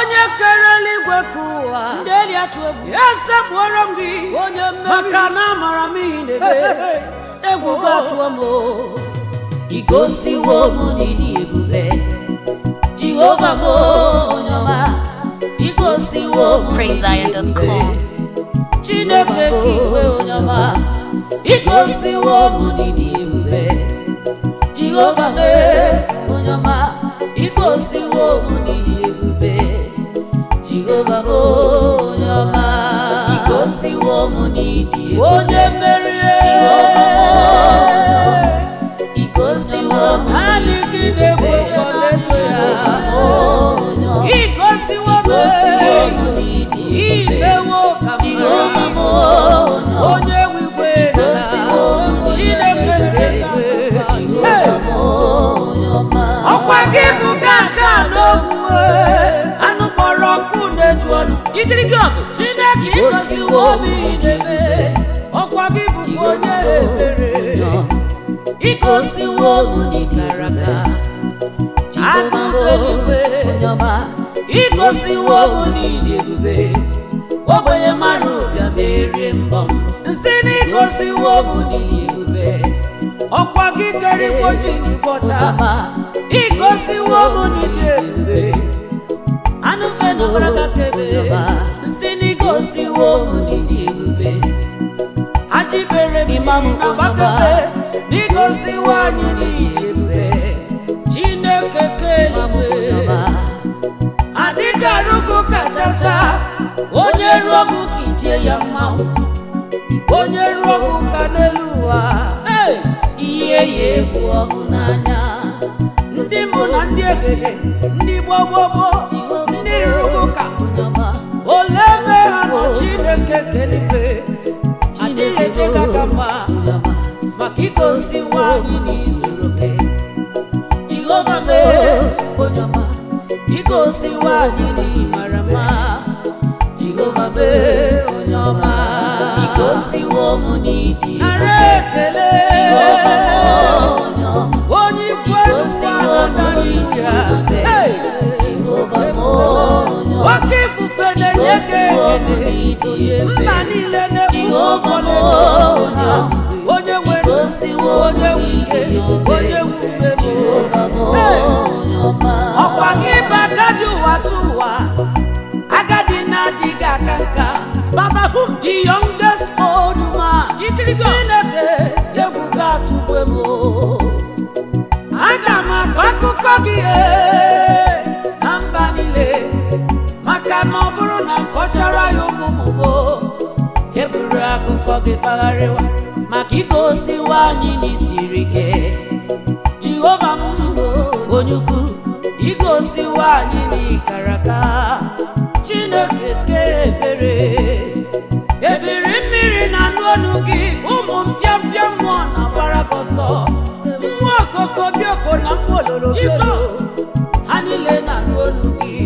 onye kere eluigwe ka ụwa ndị eri atụ egwu esekpuoro m gị onye mmeri maka na amara m ihe na-eme egwu ga-atụọ m o. igosiwo m n'ịdị ebube jehova m onye ọma igosiwo m PraiseZion.com. chineke ka iwe onye ọma igosiwo m n'ịdị ebube jehova m onye ọma igosiwo m n'ịdị ebube jehova m onye ọma igosiwo m n'ịdị ebube onye merie igosiwo m adịghị na-egwu ọlaedo ya igosiwo m igosiwo m n'ịdị ebube imewo ka m jehova m mara onye ọma onye wigwe igosiwo m chineke n'ịdị nke ebube eluigwe. jehova m onye ọma ọkwa gị bụ gaga n'ogwu anụ kpọrọ nkụ na-eju ọnụ igirigi ọgụ chineke igosiwo m idebe ọkwa gị bụ onye ebere igosiwo m n'ịdara aka jehova m onye ọma igosiwo m n'ịdị ebube ogbenye mmadụ bịa merie mbọ m nsị na igosiwo m n'ịdị ebube ọkwa gị kere igbo ji n'igbocha ọma igosiwo m n'ịdị ebube anụ fe na ọbara ka kebe nsị na igosiwo m n'ịdị ebube ajibere m Imam na gbakebe n'igosiwo anyị n'ịdị ebube chineke keligwe adịghị arụgụ kachacha onye ruo ọgụ ka itie ya mmanwụ onye ruo ọgụ ka n'elu ụwa Hey! ihe ya egwu ọhụ n'anya ndị mbụ na ndị egede ndị gbogbogbo ndị rụrụ ụka onyeọma ole ebe ha nọ chineke keligwe adịghị echeka ka mma onyeọma maka igosi nwaanyị n'izuru oke jehova mee onyeọma igosi nwaanyị n'ịmara mma jehova mee onyeọma igosiwo m n'ịdị nara ekele jehova m onyeọma onye ikwu igosiwo m n'ịdị ebube jehova m onyeọma oke ifufe na-enye gị igosiwo m ekele n'ịdị ebube mba niile na-ekwu jehova m ọlaedo ha onyeọma onye nwere igosiwo m onye n'ịdị nwuke ebube onye nwume jehova m onyeọma ọkwa gị bụ agadi ụwa tụ ụwa agadi na-adịghị aka nka baba who the youngest old man chineke egwu ga-atụgbe m aga m akọ akụkọ gị ee, na mba niile maka na ọ bụrụ na nkọchara ya ụmụmụmo eburu akụkọ gị kpagharịwa maka igosiwa anyị n'isiri ike jehova m onye ukwu igosiwa anyị n'ikaraka chineke ke ebere ebiri mmiri na anụ ọnụ gị ụmụ mpịampịa mmụọ na-agbara gị ọsọ mmụọ okoko bioko na mmụọ ololo Jizọs. ha niile na-anụ olu gị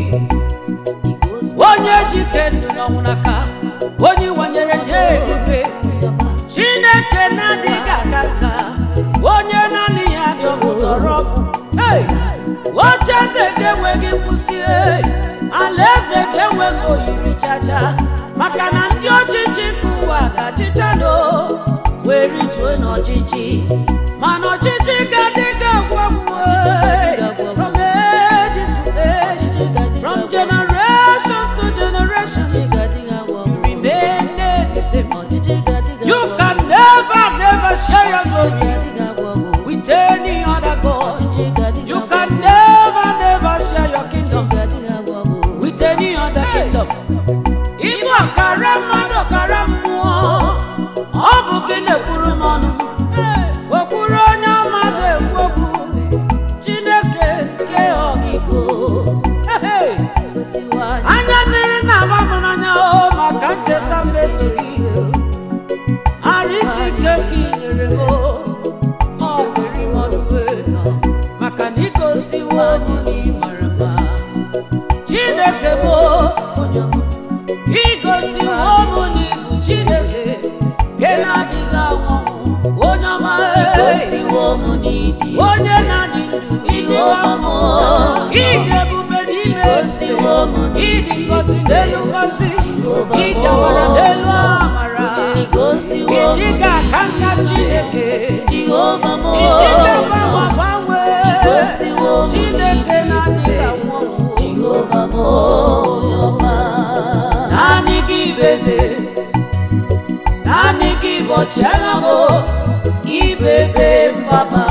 onye jike ndụ n'ọnwụ n'aka onye wanyere ya eluigwe chineke na-adịghị aga nka onye naanị ya dị ọmụtọrọ Hey! oche eze ga-enweghị nkwụsị hey! ala eze ga-enweghị oyiri chacha maka na ndị ọchịchị nke ụwa ga-achịcha no wee rituo n'ọchịchị mana ọchịchị ga-adị ga-agwụ agwụ hey! from ages to ages from generation to generation remain the same you can never never share your glory with any other God you can never never share your kingdom with any other kingdom ịbụ ọkara mmadụ ọkara mmụọ ọ bụ gị na-ekwuru m ọnụ wekwuru onye ọma ga-ekwu okwu chineke nke ọmịiko Hey! anya mmiri na-agba m n'anya o maka ncheta mmeso gị ara isi ike ka ị nyere m o. ọ dịrị m ọnụwe maka na igosiwo m na ị mara mma chineke bụ onye m igosiwo m na ibu chineke nke na-adịghị anwụ anwụ. onye ọma igosiwo m n'ịdị onye na-adị ndụ Jehova m ịdị ebube n'ime igosiwo m ịdị ngọzi n'elu ngọzi Jehova ịjawara bụ. n'elu amara igosiwo m ịdị ga aka nka chineke Jehova m ịdị ga gbanwe gbanwe Igosiwo m chineke na-adịghị anwụ anwụ Jehova m onye ọma naanị gị bụ eze naanị gị bụ ọchịagha m ibebe mgbaba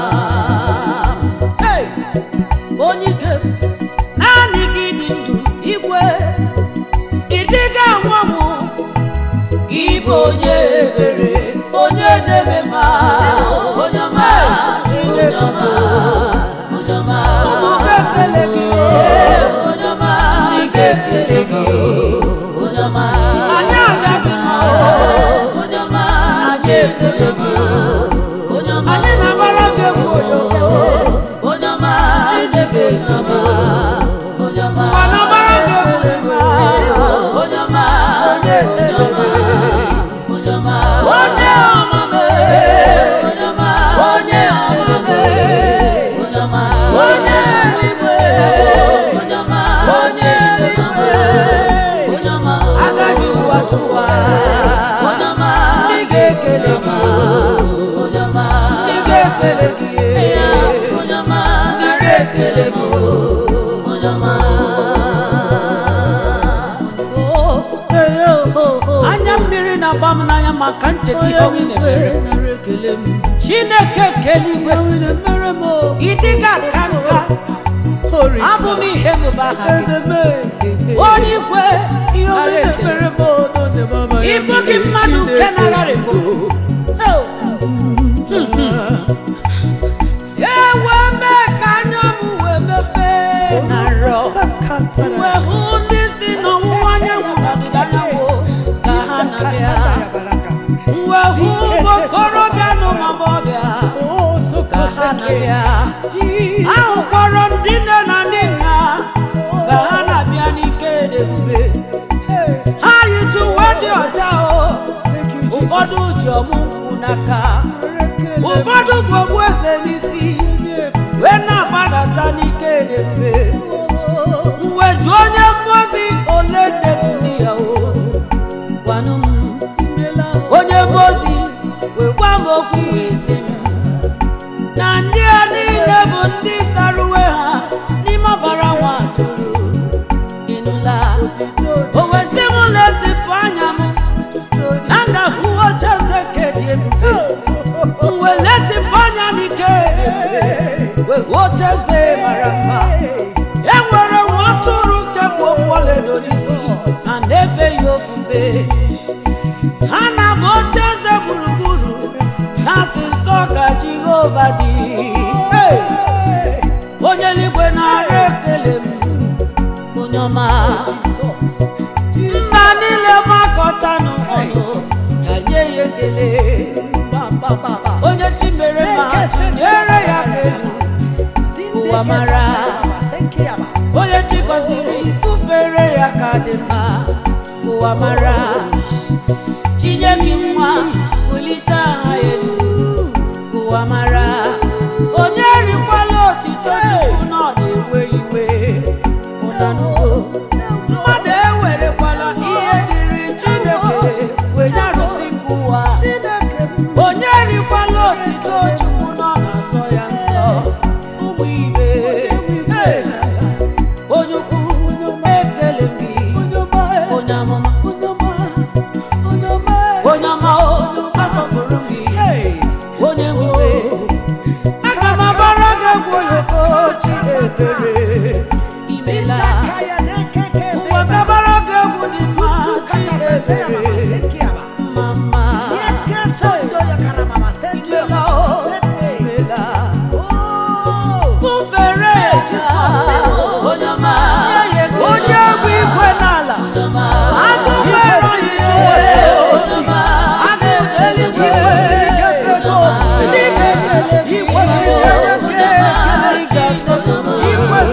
Hey! onye ike m, naanị gị dị ndụ igwe ịdịga anwụ gị bụ onye ebere onye na-eme ma onye ọma chineke m. onye ọma ụmụ ga-ekele gị onye ọma ndị ga-ekele gị onye ọma anyị aja gị mma onye ọma anyị ekele gị onye ọma anyị na-agbara gị egwu oyoyo onye ọma Chineke onye ọma onye ọma ma na-agbara gị egwu ịma onye ọma onye ekele gị onye ọma onye ọma m onye ọma onye ọma m onye ọma onye eluigwe onye ọma onye eluigwe onye ọma agaghị ụwa tụwa onye ọma ndị ga-ekele gị onye ọma ndị ga-ekele gị onye ọma ndị ga-ekele gị onye ọma anya mmiri na-agba m n'anya maka ncheta ihe ọnwụ na-emere chineke kele igwe ịdịga ka nka abụ m ihe mụba aha gị onye ikwe nara ekele ịbụ gị mmadụ nke nagharịbụ ewe mee ka anya m wee mepee na nrọ wee hụ ndị si n'ọwụwa anyanwụ na ọdịda anyanwụ ka ha na-abịa wee hụ ụmụ okorobịa na ụmụ agbọghọbịa ka ha na-abịa ahụkwara ndị nne na ndị nna ka ha na-abịa n'ike dị ebube ha yitu uwe dị ọcha o ụfọdụ ji ọmụ nkwụ n'aka ụfọdụ bụ ogbueze n'isi wee na-agbadata n'ike dị ebube mgbe jụọ onye mmozi ole ndebu ndị ya o gwanụ m onye mmozi wee gwa m okwu wee sị m na ndị a niile bụ ndị sara uwe ha n'ime ọbara nwa atụrụ ịnụla o wee sị m letịpụ anya m na m ga-ahụ oche eze nke dị ebube m wee letịpụ anya n'ike wee hụ oche eze mara mma e nwere nwa atụrụ nke bụ okpu ọlaedo n'isi na na-efe ya ofufe ha na-abụ oche eze gburugburu na-asị nsọ ka jehova dị Hey! onye eluigwe na-ara ekele m onye ọma mba niile gbakọtanụ ọnụ ka nye ya ekele onye chi mere ma nyere ya elu ụwa mara onye chi gọziri fufere ya ka dị mma ụwa mara chinye gị nwa bulite aha elu ụwa mara onye rikwala otito chukwu na ọ na-ewe iwe ụnanugo mmadụ ewerekwala ihe dịrị chineke wee nye arụsị nke ụwa onye rikwala otito chukwu na ọ na-asọ ya nsọ ụmụ ibe Hey! onye ukwu ekele m gị onye amụma onye ọma o asọpụrụ m gị onye nwe aga m agbara gị egwu oyoko chi ebere imela ụwa gabara gị egwu dị mma chi ebere mama imela o imela fufere onye ọma onye egwu igwe n'ala onye ọma agụ nwere ike agụ eluigwe ndị ga-ekele gị ndị ga-asọpụrụ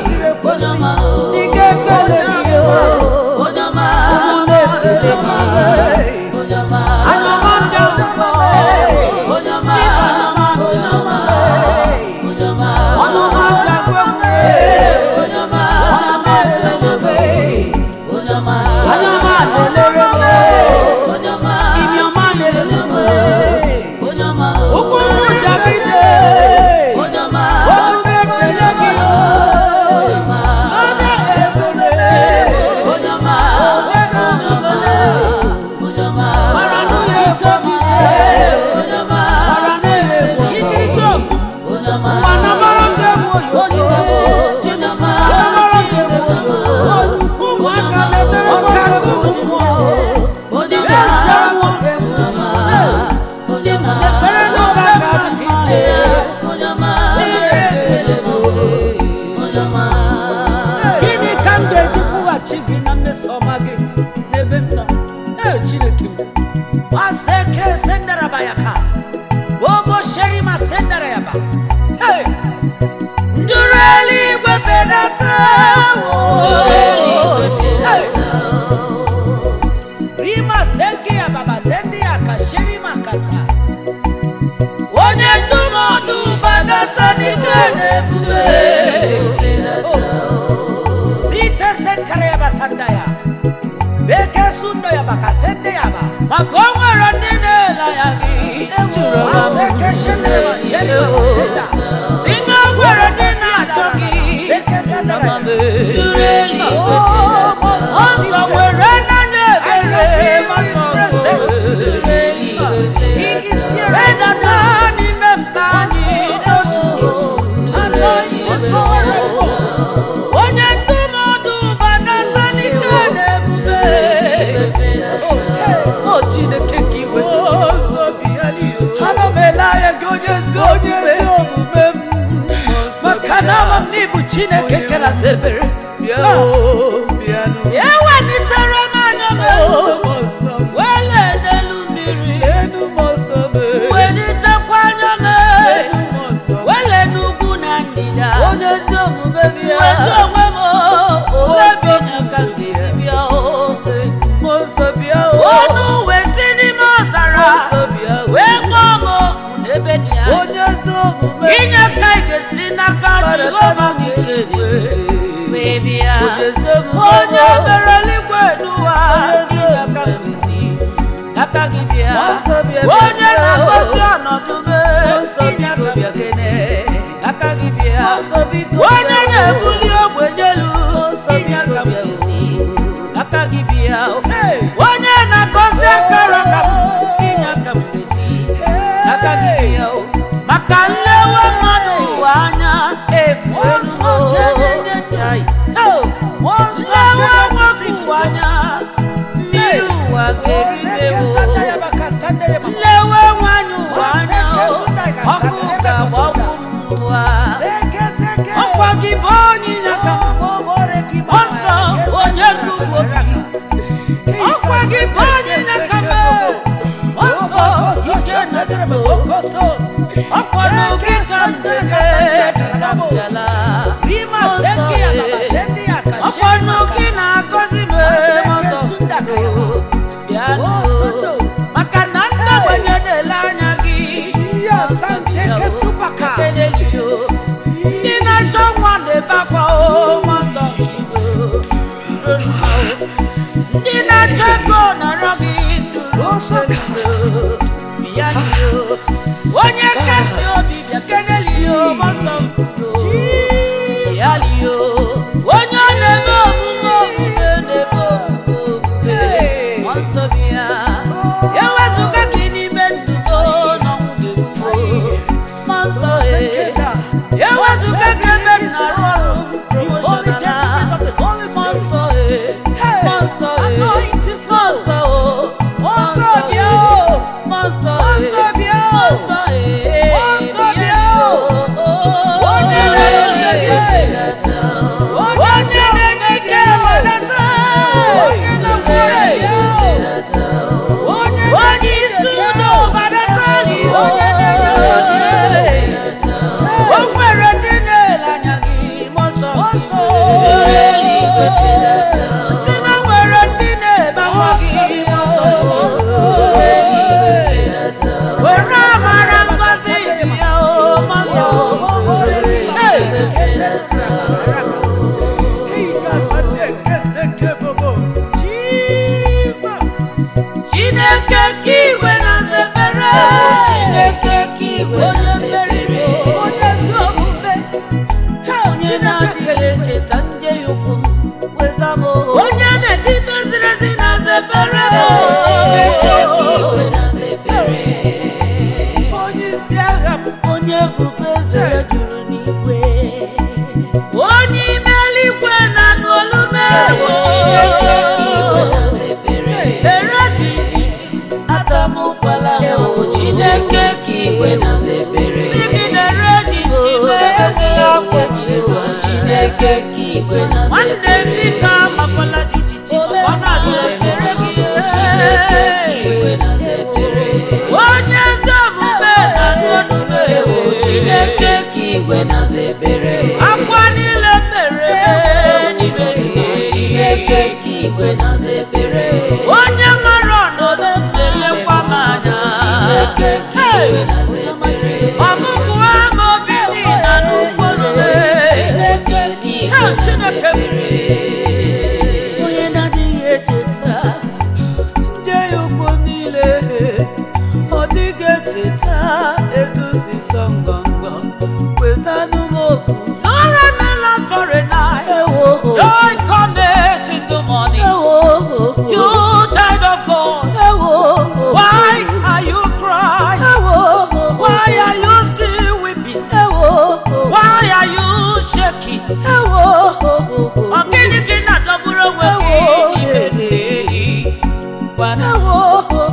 fedata eluigwe fedata rima senke ya baba sende ya kasheri makasa onye ndụmọdụ badata n'ike na ebube fedata site senkara ya basanda ya beke sundo ya bakasende ya ba maka o nwere ndị na-ele ya gị Ejuru m Aseke shendere ma shende ma basenda. si na o nwere ndị na-achọ gị beke sandara ya Nuru eluigwe fedata ọsọ nwere n'anya ebere masọ Nuru eluigwe fedata redata n'ime mba anyị n'otu onye ndụmọdụ banata n'ike na ebube o chineke ka iwe ana m ele anya gị onye ezi omume m maka na ama m n'ịbụ chineke kerasị ebere ewelitere m anya m elu wele n'elu mmiri welitekwa anya m elu wele n'ugwu na ndịda onye ezi omume bịa wetu onwe m obi onye ka m ga-esi bịa ọnụ wee si n'ime ọzara wee kpọọ m okwu n'ebe dị anya inye ka ị ga-esi n'aka jehova gị kegbe wee bịa onye mere eluigwe n'ụwa inye aka m ga-esi n'aka gị bịa onye na-agọzi ọnọdụ m inye aka m ga-esi n'aka gị bịa onye na-ebuli ogbenye elu inye aka m ga-esi n'aka gị bịa onye na-agọzi akara ka m inye aka m ga-esi n'aka gị bịa o. maka nlewe mmadụ ụwa anya efu nso Chai. Oh, nlewe nwoke ụwa anya mmiri ụwa ga-eribewo nlewe nwanyị ụwa anya o, ọkụ ga-agbagbu m ụwa ọkwa gị bụ onye inyeaka ọsọ onye gugu obi ọkwa gị bụ onye inyeaka m ọsọ ike na ọkwa n'oge ka m dere ka m bịala ọkwa n'oge na-agọzi m ọsọ bịa nụ maka na ndị ogbenye na-ele anya gị Ekelelio. ndị na-achọ nwa na-ebe akwa o nwa nsọ ndị na-achọ ego nọrọ gị ndụrụ ya lio onye kasị obi bịa kenelio mọsọ ya lio onye ọ na-eme omume omume na-eme omume omume mmụọ nsọ bịa ewezụga gị n'ime ndụ m n'ọnwụ ga-egbumo mmụọ nsọ e ewezụga gị ebe m na-arụ ọrụ promoshonala mmụọ nsọ e mmụọ nsọ e mmụọ nsọ o mmụọ nsọ bịa o mmụọ nsọ e mmụọ nsọ e mmụọ nsọ bịa o onye eluigwe na-enye fedata onye na-enye ike wedata onye na-enye eluigwe fedata onye isi udo badatali onye na-enye fedata o nwere ndị na-ele anya gị mọsọ Nuru eluigwe fedata si na nwere ndị na-ebe akwa gị mọsọ Nuru eluigwe fedata were amara ngozi bịa o mọsọ eluigwe fedata chineke ka igwe na-azebere Chineke ka igwe onye na-azebere. mmeri onye ezi omume onye na-adịghị echeta ndị ya ukwu m weza m onye na-edibe ziri ezi na-azebere Chineke ka igwe na-azebere onye isi agha m onye ebube eze ya juru n'igwe onye ime eluigwe na anụ olume Chineke ka igwe na-azebere ere jiji atamụkwala ahụ Chineke ka igwe na-azebere sigidere jiji ezila akwa Eluigwe, Chineke ka igwe nwanne na-azebere bika amakwala jijiji ọ na-azere gị Chineke ka igwe na-azebere onye ezi omume na anụ olume Chineke ka igwe na-azebere akwa niile mere Chineke m. onye na-adịghị echeta nje ya ukwu niile ọ dịghị echeta eduzi sọ ngọngọ kwezanụ m oku Sorrow may last for a night. ewo Joy comes in the morning. ewo You child of God, ewo why are you crying? ewo Why are you still weeping? ewo Why are you shaking? ewo Ọ gịnị ka ị na-adọgburu onwe gị n'ime ndeli? Gwana m. ewo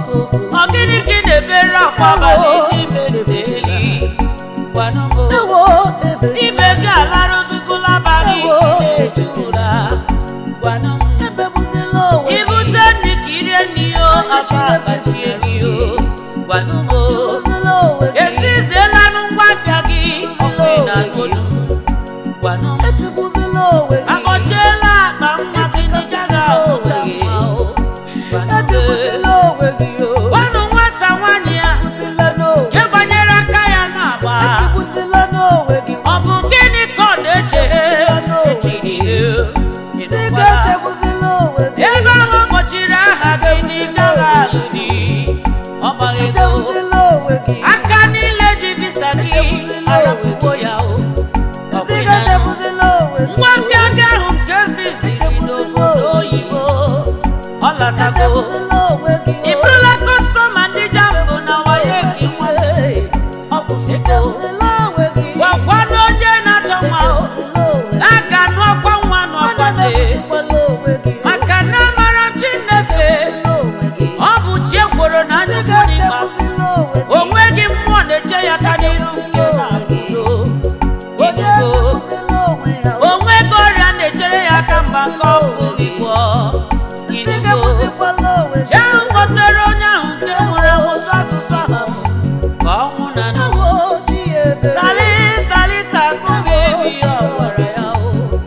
Ọ gịnị ka ị na-ebere akwa abalị n'ime ndeli? Gwana m. ewo ebe Ibe gị alarụzugula abalị na-ejula. Gwana m. ebebuzila onwe gị Ibute nri ka irie nri o, afọ agbajie gị o. Gwana m. ebebuzila onwe gị Esiziela ngwa afịa gị, ọkụ ị na-agụdụ. Gwana m. etibuzila onwe gị Akpọchiela akpa nwa gị ndị gaghị ahụta mma o. Gwana m. etibuzila onwe gị o Gwanụ nwata nwaanyị a etibuzila n'onwe nke gbanyere aka ya n'agba. etibuzila n'onwe gị Ọ bụ gịnị ka ọ na-eche? Echiri si ịnụkwala. ga-echebuzila onwe gị Ebe ahụ kpọchiri aha gị n'ịgaghị alụ di. Ọ gbaghị ego. echebuzila onwe gị Aka niile ji visa gị arapụwo ya o. Ọ si bụ ya. ga-echebuzila onwe gị Ngwafịa gị ahụ nke ziziri n'obodo oyibo. Ọ latago. echebuzila onwe gị Ị bụrụla kọstọma ndị jambụ na waye gị nwanne. Ọ kwụsịgo. echebuzila onwe gị Gwakwa na onye na-achọ nwa o. echebuzila onwe gị Na-aga n'ọkwa nwa n'ọkwa Ana m nne. ebuzikwala onwe gị Maka na amara Chineke. echebuzila onwe gị Ọ bụ chi ekworo na si anya ukwu n'ịma. ga-echebuzila onwe gị O nweghị mmụọ na-eche ya ka n'iru nke na-agụdo. onye Inugo. echebuzila onwe ya O nweghị ọrịa na-echere ya aka mba nke ọ pụghị gwọọ. si Inugo. ga-ebuzikwala onwe Chi ahụ kpọtere onye ahụ nke nwere amụsụ asụsụ ahụ ka ọ nwụ na ndụ. Ewo chi ebere Tali tali takubi ebi ọ gwara ya o.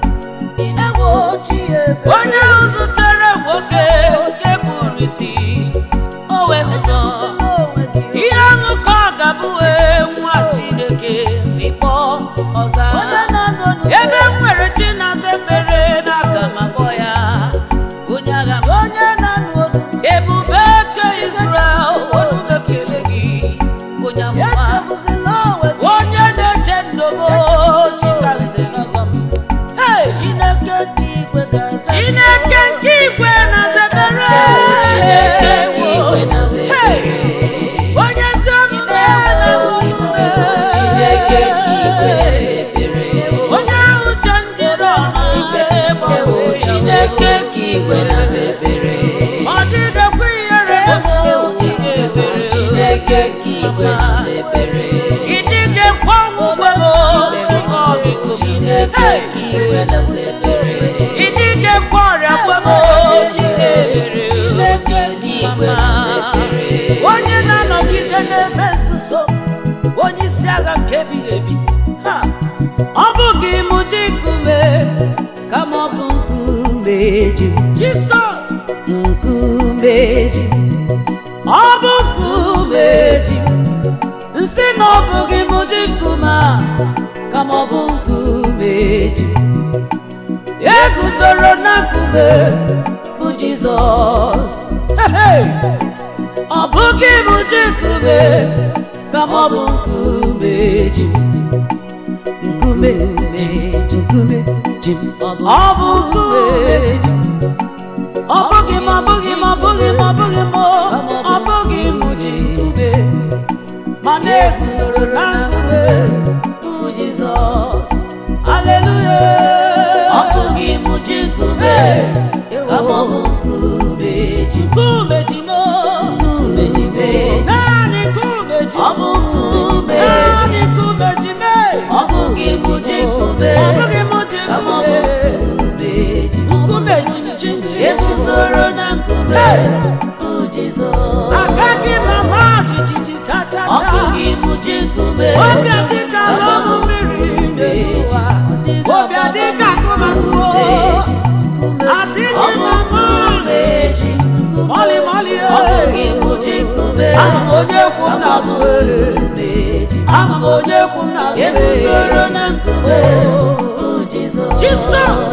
Ewo chi ebere Onye ahụ zutere nwoke nke kpuru isi o wee ụzọ. Echebuzila onwe gị Ihe ahụ ka ọ ga-abụ wee nwa Chineke ịkpọ ọza. onye na-anọ n'udo Ebe m nwere chi na-aza ekpere n'aka m akpọ ya. Onye agha m. onye na-anụ olu Ebube ke Israel, olu m ekele gị. Onye amụma. echebuzila onwe gị onye na-eche ndobo chikaze n'ọzọ m Hey! Chineke nke igwe ga-aza chineke nke igwe na zebere Chineke nke igwe na zebere onye ezi omume na omume Chineke nke igwe na zebere onye ahụ che njiri ọma Ewo Chineke nke igwe na zebere ọ dịghịkwa ihere Ewo Chineke nke igwe na zebere ị dịghịkwa ọnwụgwe m chikọbiko Chineke nke igwe na zebere ị dịghịkwa ọrịa gwe m chikebere Chineke nke igwe na zebere onye na-anọgide n'ebe nzuzo onye isi agha nke ebighị ebi Ha! ọ bụghị mụ ji nkume kama ọ bụ nkume ji jisọs nkume ji ọ bụ nkume ji nsị na ọ bụghị mụ ji nkume a kama ọ bụ nkume ji e guzoro na nkume bụ jizọs Hey! ọ bụghị mụ ji nkume kama ọ bụ nkume ji nkume ji nkume ji ọ bụ nkume ji ọ bụghị m ọ bụghị m ọ bụghị m ọ bụghị m ọ bụghị m ji nkume ma na-eguzoro na nkume bụ jizọs aleluya ọ bụghị m ji nkume kama ọ bụ nkume ji nkume ji no nkume ji mee naanị nkume ji ọ bụ nkume naanị nkume ji mee ọ bụghị m ji nkume ọ bụghị m ji kama ọ bụ nkume nkume ji nkume ji chinchin eguzoro na nkume bụ jizọs agaghị m ama jijiji cha cha ọ cha bụghị m ji nkume obi adịka lọmụ mmiri n'ụwa obi adịka akụmakụo adịghị m ama ji mọlị mọlị ọ bụghị m ji nkume ama m onye kwu m n'azụ nkume ji ama m onye kwu m n'azụ eguzoro na nkume bụ jizọs Jisọs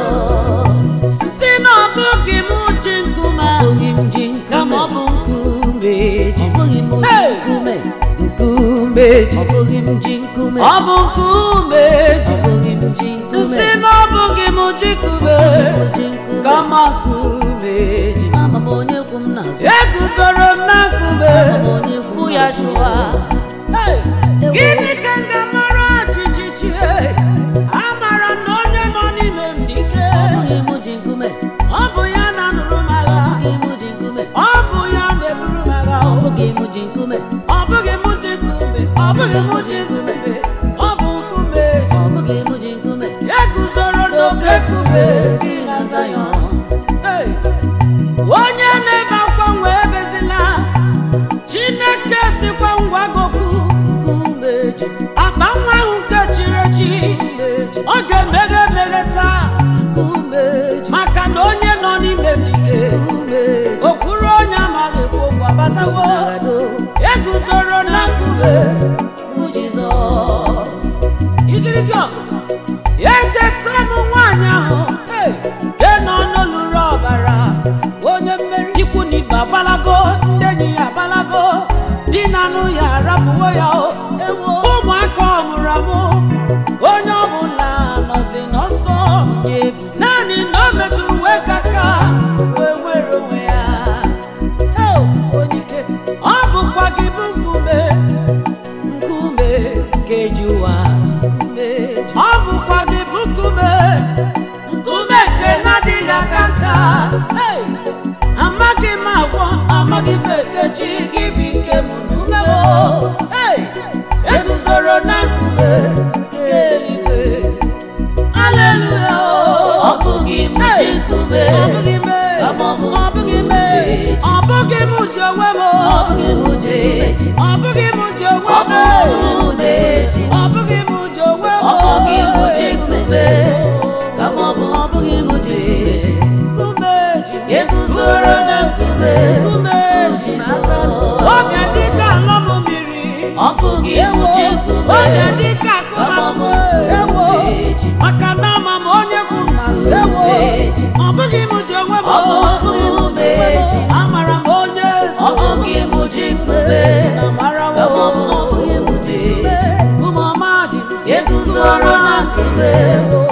si na ọ bụghị m ji nkume a, Abụghị m ji kama ọ nkume. bụ nkume ji Abụghị m ji Hey! nkume. nkume ji Abụghị m ji nkume. ọ bụ nkume ji Abụghị m ji nkume. si na ọ bụghị m ji nkume Abụghị m ji nkume. kama nkume ji Ama m onye kwu m n'azụ. eguzoro m na nkume Ama m onye kwu m bụ ya n'azụ. chụwa Hey! gịnị ka m ga-amara jijiji amara m na onye nọ n'ime m dị ike Abụghị m ji nkume. ọ bụ ya na-anụrụ m agha Abụghị m ji nkume. ọ bụ ya na-eburu m agha o. Abụghị m ji nkume. ọ bụghị m ji nkume ọ bụghị m ji nkume ọ bụ nkume ji Abụghị m ji nkume. e guzoro n'oke nkume dị na Zayọn Hey! onye na-ebe akwa nwee ebezila chineke sikwa ngwa gokwu Nkume ji. akpa nwa ahụ nke chiri echi ọ ga-emeghe emeghe taa Nkume ji. maka na onye nọ n'ime m dike Nkume ji. okwuru onye amaghị ekwu okwu abatawo Agado. eguzoro na nkume Bụ Jizọs. igirigi ọgụ echeta m nwaanyị ahụ hey, nke nọ n'olulu ọbara onye mmeri ikwu na ibe agbalago ndị enyi ya agbalago di na anụ ya arapụwo ya o Ewo. ụmụaka ọ mụrụ amụ onye ọbụla nọzi n'ọsọ Onye ebube. naanị na o metụrụ uwe kaka wee nwere onwe ya Heo, onye ike ọ bụkwa gị bụ nkume nkume keji ụwa Nkume ji. ọ bụkwa gị bụ nkume nkume nke na-adịghị aka nka Hey! amaghị m agwọ amaghị m ekechi gị bụ ike m n'ume m Hey! eguzoro na nkume nke eluigwe Haleluya Ọ bụghị m ji nkume. Ọ bụghị m Kama ọ bụ Ọ bụghị m nkume ji. Ọ bụghị m ji onwe m Ọ bụghị m ji nkume ji. Ọ bụghị m ji onwe Ọ m bụghị m ji. Ọ bụghị m ji onwe m Ọ bụghị m ji nkume. Kama ọ bụ ọ bụghị m ji nkume ji. Nkume ji Eguzoro na nkume. Nkume Bụ ji Jizọs. Ọbịa dịka ala m mmiri Ọ bụghị m ji nkume. Ọbịa dịka Kama ọ bụ akụmakụ ewo nkume ji. maka na ama m onye kwụ m n'azụ ewo Nkume ji. ọ bụghị m ji onwe m Ọ bụ nkume ji. amara m onye Ọ bụghị m ji nkume. amara m Kama ọ bụ ọ bụghị m ji ji. Nkume ọma ji Eguzoro na nkume. Bụ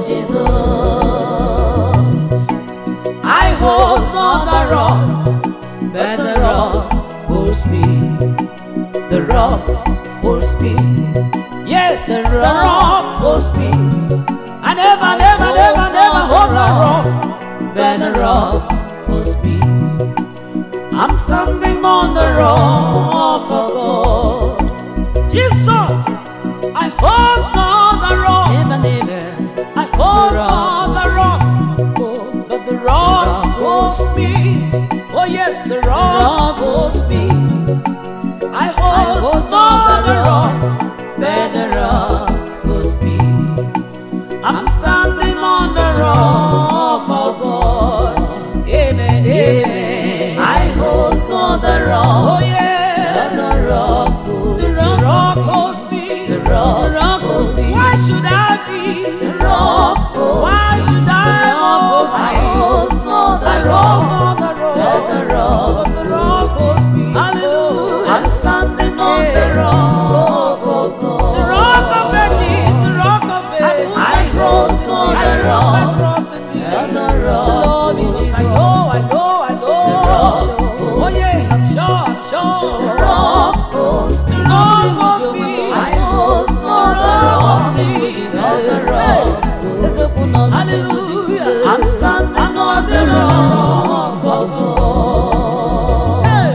Jizọs. I hold on the rock but the rock holds me the rock holds me yes the rock holds me I never never never never hold the rock but the rock holds me I'm standing on the rock of God Jesus I hold on the rock Never, never. I hold on the rock but the rock holds me. Oh yes, the rock holds me. I hold on the rock, but the rock holds me. I'm standing on the rock of God. Amen, amen. I hold on the Oh rock. yeah, The rock holds the rock holds me. The rock The rock holds me. Why should I be? The rock holds Why should I hold I me? hold on the I rock. rose on the rock. Let the rock But the rock holds me. Hallelujah. I'm standing on the rock of God. The rock of ages, the rock of ages. I trust on I the put my rock. trust in thee. Let the rock Love in holds Jesus. I me. know, I know, I know. The rock Oh holds yes, I'm sure, I'm sure. The rock holds me. The rock holds me. I hold on the rock. Let the rock holds me. Hallelujah. I'm standing on the rock of God. Hey.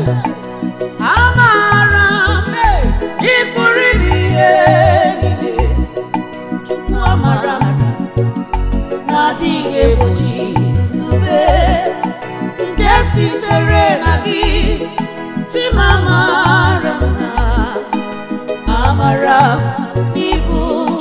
Amara m, hey, ị pụrụ ime ihe niile. Chukwu amara m, na-adịghị egbochi nzube nke sitere na gị. Chimamara m na amara m n'ibu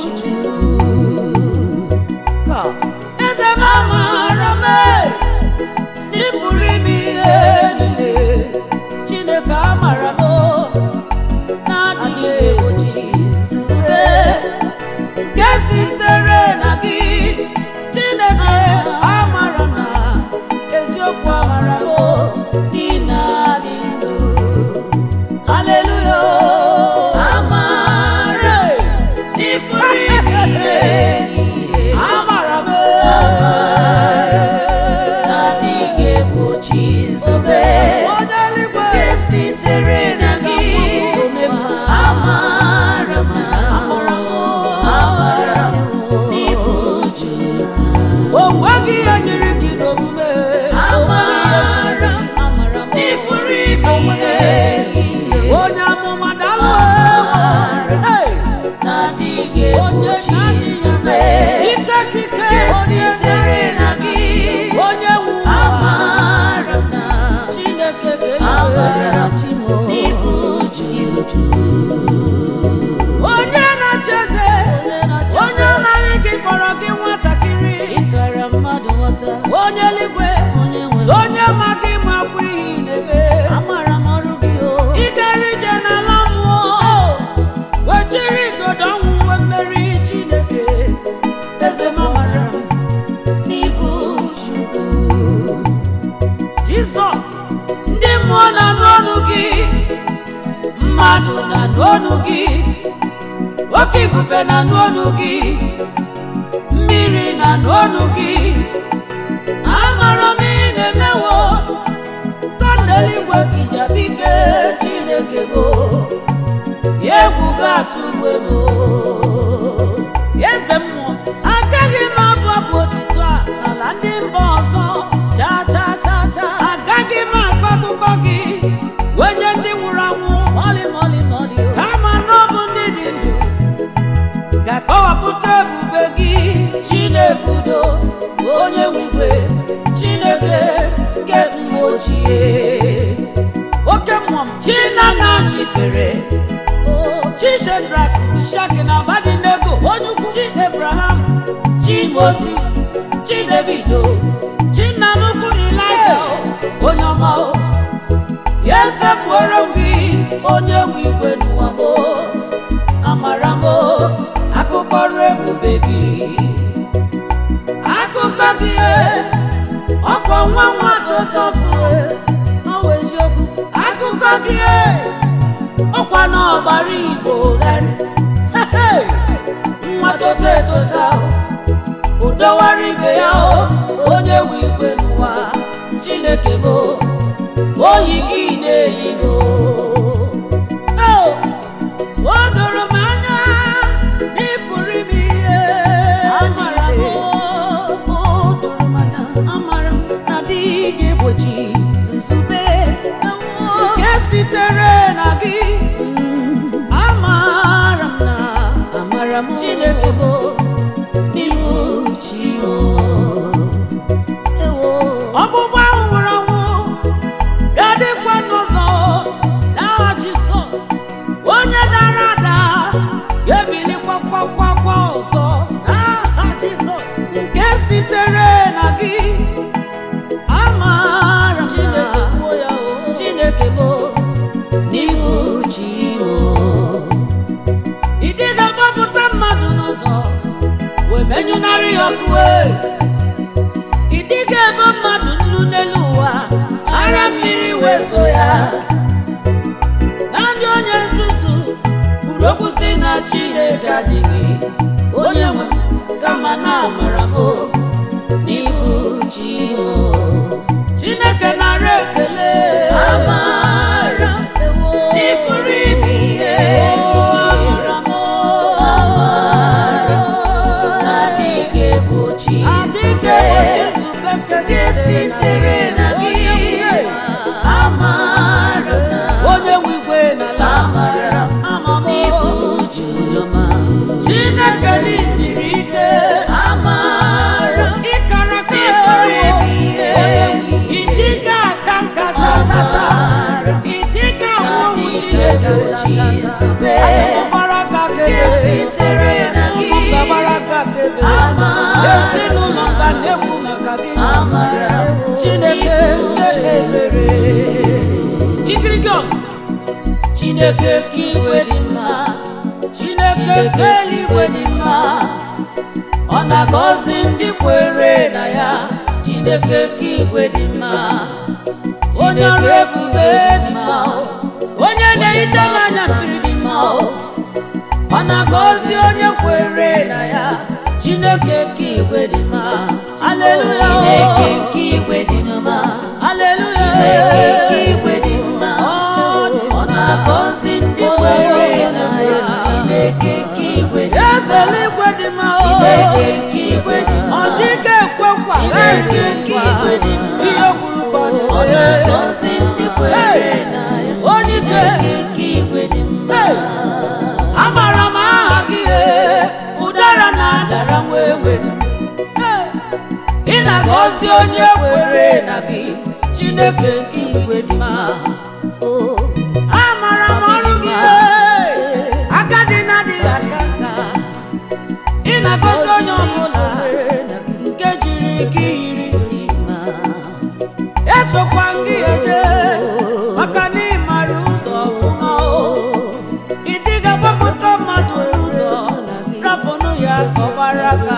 Chukwu. Eze m amara m, hey, ị pụrụ ime ihe niile chineke amara m na-adịghị egbochi nzube nke sitere na gị o nweghị ihe nyere gị n'omume Amara m amara m ị pụrụ ime ihe niile onye amụma dalụ Amara m Hey! na-adịghị onye egbochi na-adịghị nzube ike kike nke sitere na gị onye nwe ụwa amara m na chineke amara ga-enyere chimo n'ibu uju uju onye na-achị eze onye amaghị gị kpọrọ gị nwatakịrị ịkara mmadụ nghọta onye eluigwe onye nwe so onye ma gị makwa ihe ị na-eme amara m ọrụ gị o ịgara ije n'ala mmụọ wechiri igodo ọnwụ nwe mmeri chineke eze m amara m n'ibu chukwu jizọs ndị mmụọ na-anụ ọnụ gị mmadụ na-anụ ọnụ gị oke ifufe na-anụ ọnụ gị mmiri na-anụ ọnụ gị amara m ị na-emewo kọndeligwe kijabike chineke bụ ya egwu ga-atụgbe m eze mmụọ agaghị m abụ abụ otito a n'ala ndị mba ọzọ cha cha cha cha agaghị m akọ akụkọ gị wenye ndị nwụrụ anwụ mọlị mọlị mọlị o kama na ọ bụ ndị dị ndụ ga-akọwapụta ebube gị chineke udo onye nwigwe chineke nke mgbe ochie oke mmụọ m chinana anyị fere chi shedrak mishak na abadinego onye ukwu chi ebraham chi moses chi davido chi nna nnukwu ilaja onye ọma o ya esepụrụ m gị onye nwe igwe n'ụwa m amara m akụkọ ọrụ ebube gị akụkọ gị ọkwa nwa nwa tụtọfu ọwụ eziokwu akụkọ gị ọkwa na ọgbara igbo gharị nwa toto etota udowara ibe ya o onye nwe igwe n'ụwa chineke bụ oyi gị na-eyi m o o doro m anya na ị pụrụ ime ihe amara m o doro m anya amara m na adịghị egbochi nzube nke sitere na gị amara m na amara m chineke bụ n'ibu chi o ewo ọgbụgba ahụ nwụrụ anwụ ga-adịkwa n'ụzọ n'aha Jizọs onye dara ada ga-ebilikwa kwakwa ọzọ n'aha Jizọs nke sitere na gị amara m na Chineke kwuo ya o Chineke bụ n'ibu chi o ịdị ga-agbapụta mmadụ n'ụzọ wee menyụnarị ya ọkụ ee. ịdị ga-ebe mmadụ nnu n'elu ụwa ara mmiri wee so ya naanị onye nzuzu kwuru okwu si na chineke adịghị onye nwe m, kama na amara m n'ihu chi o chineke nara ekele amara ewo ị pụrụ ime ihe amara m amara na-adịghị egbochi adịghị egbochi nzube nke nke sitere na gị amara na onye nwe igwe n'ala amara ama m n'ibu uju ọma chineke n'isiri ike amara ịkara ka ị pụrụ ime ihe ịdịga aka nka cha cha cha ịdịga nwụrụ na-adịghị chineke egbochi nzube gbara aka nke kebe sitere na gị ụmụ gbara aka kebe amara ezinụlọ mba na-ekwu maka gị amara chineke nke ebere ikirigi ọgụ chineke ka iwe dị mma chineke ka eluigwe dị mma ọ na-agọzi ndị kwere na ya chineke ka igwe dị mma onye ọrụ ebube dị mma onye na-ehicha m anya mmiri dị mma ọ na-agọzi onye kwere na ya chineke ka igwe dị mma aleluya Chineke nke igwe dị mma aleluya Chineke nke igwe dị mma ọ na-agọzi ndị kwere na ya Chineke nke igwe dị eze mma eluigwe dị mma Chineke nke igwe dị ọ mma dịghị ekwe na-agọzi onye kwere na gị chineke nke igwe dị mma Oh, amara m ọrụ gị ee, agadi na-adịghị aka nka ị na-agọzi onye ọbụla nke jiri gị yiri isi ma esokwa gị eje maka na ị mara ụzọ ọfụma o ị dịghị agbapụta mmadụ n'ụzọ rapụnụ ya ka ọ gbara aka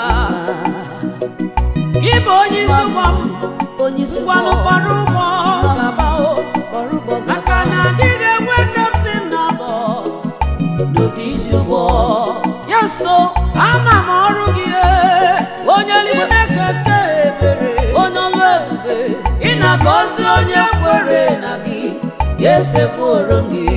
gị bụ onye isi ụgbọ m onye isi ngwanụ gbara ụgbọ gaba o ọrụ ụgbọ maka na adịghị enwe kaptin na abọ n'ofisi ụgbọ ya so ama m ọrụ gị ee, onye chineke nke ebere onye ọlụ ebube ị na-agọzi onye kwere na gị ga-esepụrụ m gị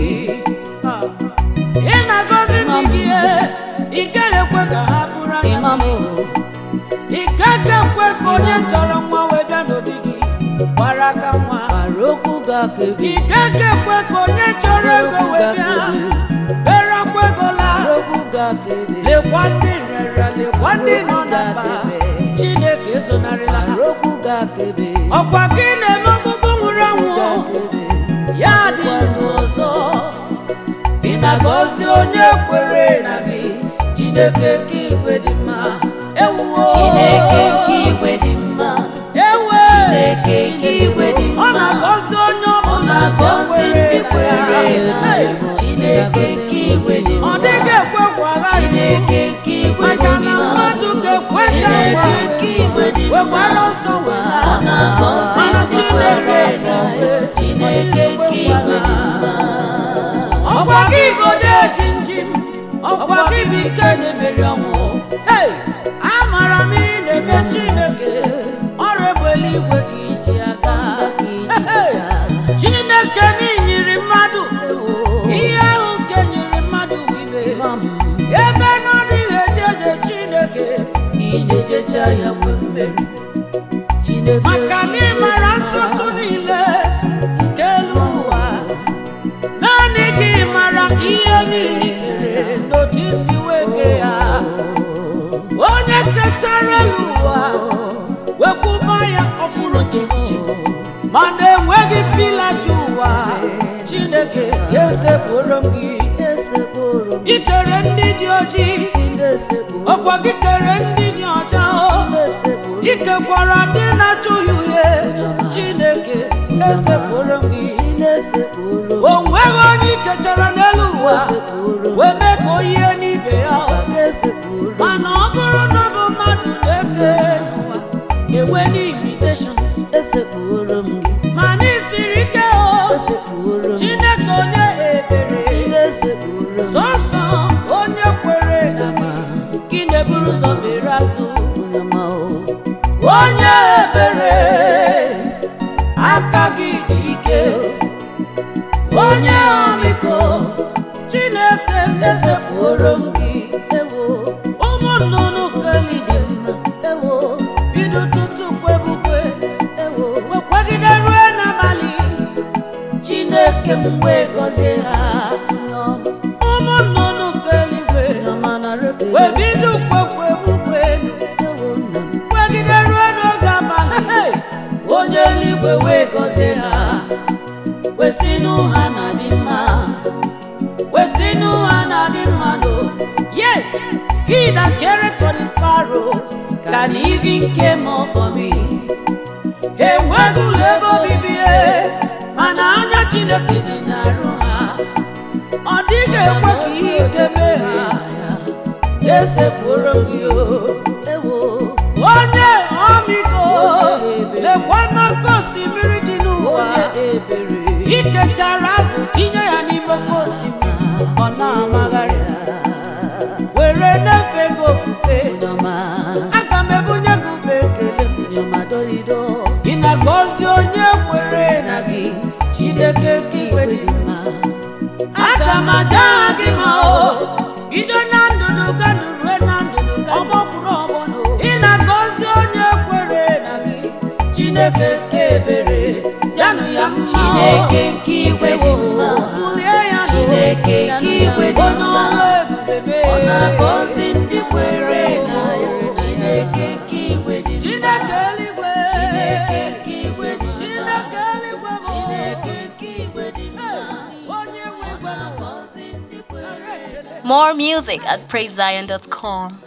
ị na-agọzi ndị gị ee, ị gaghị ekwe ka ha bụrụ anya imam gị. ị gaghị ekwe ka onye chọrọ nwa wee bịa n'obi gị gbara aka nwa gbara okwu ga-akebi ị gaghị ekwe ka onye chọrọ ego wee bịa bere akwa ego laa okwu ga-akebi lekwa ndị rere lekwa ndị nọ na mba chineke ezonarịla ha gbara okwu ga-akebi ọkwa gị na-eme ọgbụgbụ nwụrụ anwụ ga-akebi ya dị ndụ ọzọ ị na-agọzi onye kwere na gị chineke nke igwe dị mma ewuo Chineke nke igwe dị mma ewe Chineke nke igwe dị mma ọ na-agọzi onye ọ ọbụla na-agọzi ndị kwere na Hey! ya Chineke nke igwe dị ọ mma dịghị ekwe kwagharị Chineke nke igwe dị maka na mma mmadụ ga-ekwecha Chineke ngwa nke igwe dị mma wekwara ọsọ wela ọ na-agọzi mana ndị Chineke kwere na ya ga-ekwe. Chineke nke igwe dị mma ọkwa gị bụ deji njim ọkwa gị bụ ike na-emeri ọnwụ Hey! amara m ị na-eme chineke ọrụ egbe eluigwe ka iji aga Hey! chineke n'inyiri mmadụ ihe ahụ nke nyiri mmadụ bụ ibe ebe na ọ dịghị eje eje chineke ị na-ejecha ya nwe mmeri Chineke maka na ị mara nsọtụ niile nke elu ụwa naanị gị mara ihe niile i kere n'otu isi wee kee ya onye kechara elu ụwa wekwuba ya ọkpụrụ chimchim mana enweghị pila ji ụwa chineke ya esepụrụ m gị esepụrụ m ikere ndị dị ojii si na-esepụrụ ọkwa gị kere ndị dị ọcha o na-esepụrụ ikekwara ndị na-achụghị uhie chineke esepụrụ m gị si na-esepụrụ o nweghị onye ikechara n'elu ụwa esepụrụ wee mee ka o yie n'ibe ya ka esepụrụ mana ọ bụrụ na ọ bụ mmadụ na-eke n'ụwa enwe n'imitation esepụrụ m gị mana isiri ike o esepụrụ m chineke onye ebere si na-esepụrụ m sọsọ onye kwere na gị gị na-eburu ụzọ mere azụ onye ma o onye ebere aka gị dị ike onye ọmịiko chineke m esepụrụ m gị ewo ụmụ nnụnụ keli dị mma ewo bido tutu kwebukwe ewo wekwagide rue n'abalị chineke m wee gọzie ha n'ọma ụmụ nnụnụ keligwe n'ọma na rebe wee bido kwekwebukwe ewo nna m kwegide rue n'oge abalị onye eluigwe wee gọzie ha wesinụ ha na dị mma wesinụ ha na dị mma no yes he that cared for the sparrows can even care more for me enweghị ụlọ ebe obibi e, mana anya chineke dị n'arụ ha ọ dịghị ekwe ka ihe ike mee ha esepụrụ gị o ewo onye ọmịiko lekwa n'oké osimiri dị n'ụwa onye ebere ikechara azụ tinye ya n'ime oké osimiri ọ na-amagharị were na-efe gị ofufe onye ọma aga m ebunye gị ube ekele m onye ọma dolido gị na-agọzi onye kwere na gị chineke ka igwe dị mma aga m aja aha gị ma o bido na ndụnụ gadu rue na ndụnụ ọgbọkwuru ọgbọnụ ị na-agọzi onye kwere na gị chineke ka ebere janụ ya mma o. Chineke nke igwe dị mma Bulie ya Chineke nke igwe dị onye mma ọrụ ebube ọ na-agọzi ndị kwere na ya Chineke nke igwe dị mma chineke eluigwe Chineke nke igwe dị mma. Chineke eluigwe bụ Chineke nke igwe dị mma. onye nwe Ọ igwe n'ụwa. na-agọzi ndị kwere. More music at praisezion.com.